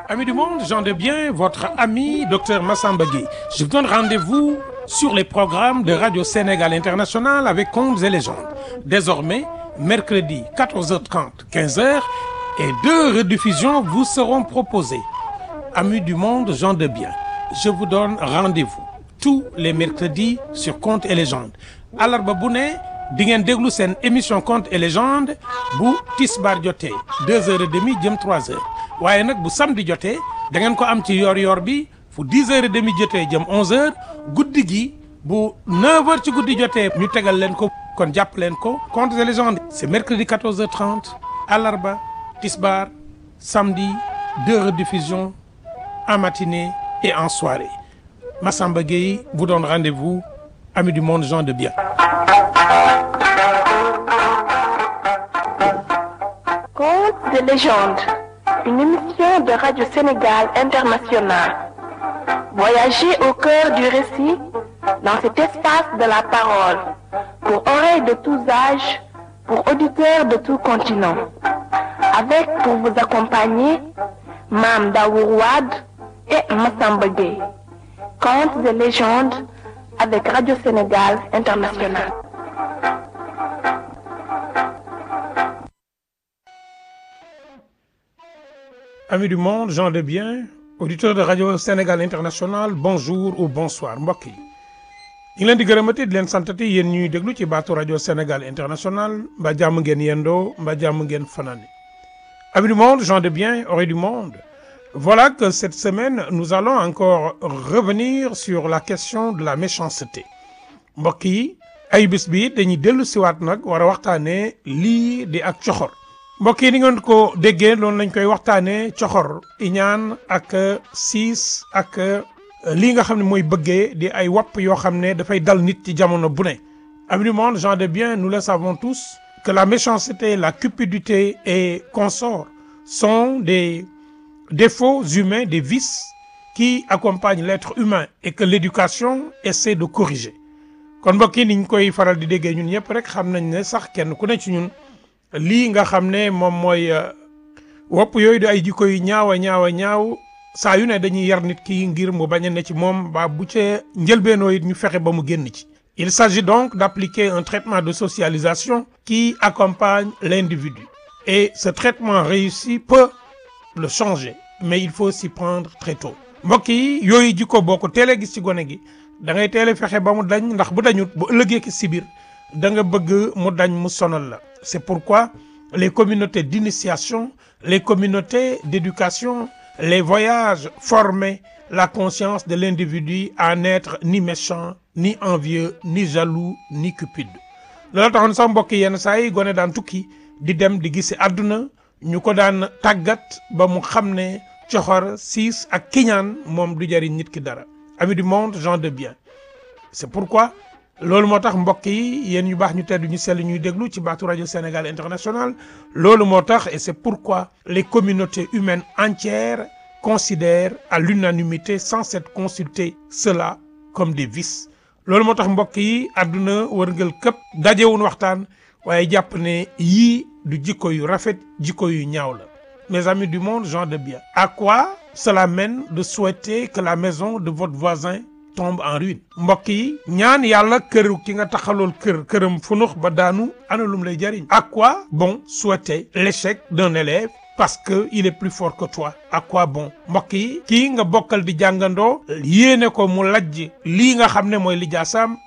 Amis du monde, Jean de Bien, votre ami Dr Massamba Gueye. Je vous donne rendez-vous sur les programmes de Radio Sénégal International avec Contes et légendes. Désormais, mercredi 14h30, 15h et deux rediffusions vous seront proposées. Amis du monde, Jean de Bien, je vous donne rendez-vous tous les mercredis sur Contes et légendes. Àllarba bu ne di ngeen déglu seen émission Contes et légendes bu tisbaar jotee deux heures et demie jëm trois heures waaye nag bu samedi jotee da ngeen ko am ci yor-yor bi fu dix heures et demie jotee jëm onze heures guddi gi bu neuf heures ci guddi jotee ñu tegal leen ko kon jàpp leen ko Contes et légendes c'est mercredi quatorze heures trente àllarba tisbaar samedi deux rediffusions en matinée et en soirée Massamba Gueye vous donne rendez-vous amis du monde gens de bien. Contes de légende, une émission de Radio Sénégal International. Voyagez au cœur du récit dans cet espace de la parole, pour oreilles de tous âges, pour auditeurs de tout continent. Avec pour vous accompagner Mam Daourouad et Massamba Gueye. Contes de légende avec Radio Sénégal International. Amis du monde, gens de bien, auditeurs de Radio Sénégal International, bonjour ou bonsoir mbokk yi. ñu ngi leen di gërëmati di leen santati yéen ñuy déglu ci baatu Radio Sénégal International mbaa jàmm ngeen yendoo mbaa jàmm ngeen fanaani. Amis du monde, gens de bien, oreilles du monde. Voilà que cette semaine, nous allons encore revenir sur la question de la méchanceté mbokk yi ay bis bi dañuy dellu siwaat nag war a waxtaanee lii di ak coxor mbokk yi ni ngeen ko déggee loolu lañ koy waxtaanee coxor iñaan ak siis ak lii nga xam ne mooy bëggee di ay wopp yoo xam ne dafay dal nit ci jamono bu ne amis du monde gens de bien nous le savons tous que la méchanceté la cupidité et consorts sont des défauts humains, des vices qui accompagnent l'être humain et que l'éducation essaie de corriger kon mbokk yi niñ koy faral di déggee ñun ñëpp rek xam nañ ne sax kenn ku ne ci ñun lii nga xam ne moom mooy wopp yooyu di ay jikko yu ñaaw a ñaaw a ñaaw saa yu ne dañuy yar nit ki ngir mu bañ a ne ci moom ba bu ca njëlbeenoo it ñu fexe ba mu génn ci. Il s'agit donc d'appliquer un traitement de socialisation qui accompagne l'individu et ce traitement réussi peut le changer mais il faut s'y prendre très tôt mbokk yi yooyu jikko boo ko teelee gis ci gone gi da ngay teel a fexe ba mu dañ ndax bu dañut bu ëllëgee ki si biir da nga bëgg mu dañ mu sonal la c'est pourquoi les communautés d'initiation les communautés d'éducation les voyages formaient la conscience de l'individu à n'être ni méchant ni envieux ni jaloux ni cupide loolu taxoon sax mbokk yi yenn saa yi gone daan tukki di dem di gisi àdduna ñu ko daan tàggat ba mu xam ne coxor siis ak kiñaan moom du jariñ nit ki dara amis du monde gens de bien c'est pourquoi loolu moo tax mbokk yi yéen ñu baax ñu tedd ñu sell ñuy déglu ci baatu radio Sénégal International loolu moo tax et c'est pourquoi les communautés humaines entières considèrent à l'unanimité sans s'être consulté cela comme des vices loolu moo tax mbokk yi àdduna wërngal këpp dajewun waxtaan waaye jàpp ne yii du jikko yu rafet jikko yu ñaaw la mes amis du monde gens de bien à quoi cela mène de souhaiter que la maison de votre voisin tombe en ruine mbokk yi ñaan yàlla kër ki nga taxalool kër këram funux ba daanu ana lum lay jariñ à quoi bon souhaiter l'échec d'un élève parce que il est plus fort que toi à quoi bon mbokk yi kii nga bokkal di jàngandoo yéene ko mu lajj lii nga xam ne mooy lijaasaam